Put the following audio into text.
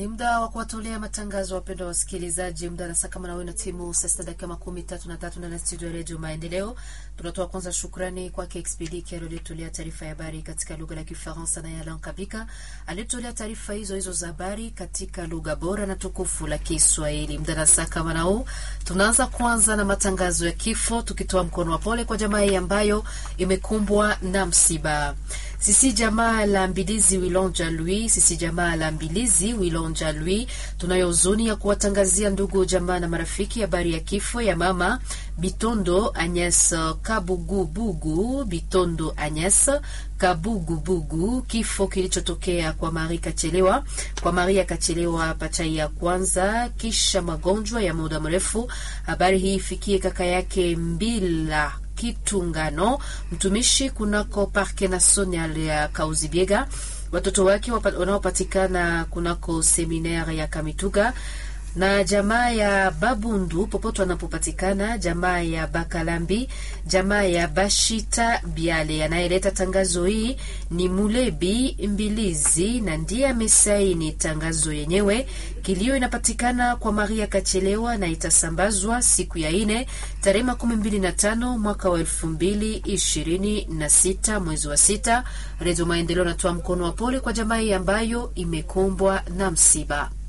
Ni muda wa kuwatolea matangazo wapendwa wasikilizaji. Muda na saa kama nawe na timu saa sita dakika makumi tatu na tatu ndani ya studio ya redio Maendeleo. Tunatoa kwanza shukrani kwake Expedi Kero aliyetolea taarifa ya habari katika lugha la Kifaransa na ya Lankabika aliyetolea taarifa hizo hizo za habari katika lugha bora na tukufu la Kiswahili. Muda na saa kama na huu tunaanza kwanza na matangazo ya kifo, tukitoa mkono wa pole kwa jamaa hii ambayo imekumbwa na msiba. Sisi jamaa la Mbilizi Wilonja Lui, sisi jamaa la Mbilizi Wilonja Lui, tunayo huzuni ya kuwatangazia ndugu jamaa na marafiki habari ya kifo ya mama Bitondo Agnes Kabugubugu, Bitondo Agnes Kabugubugu, kifo kilichotokea kwa Maria Kachelewa, kwa Maria Kachelewa pachai ya kwanza kisha magonjwa ya muda mrefu. Habari hii ifikie kaka yake Mbila Kitungano, mtumishi kunako Parke National ya Kauzibiega, watoto wake wanaopatikana kunako seminaire ya Kamituga na jamaa ya Babundu popote wanapopatikana, jamaa ya Bakalambi, jamaa ya Bashita Biale. Anayeleta tangazo hii ni Mulebi Mbilizi na ndiye amesaini tangazo yenyewe. Kilio inapatikana kwa Maria Kachelewa na itasambazwa siku ya ine tarehe makumi mbili na tano mwaka wa elfu mbili ishirini na sita mwezi wa sita. Redio Maendeleo natoa mkono wa pole kwa jamaa hii ambayo imekumbwa na msiba.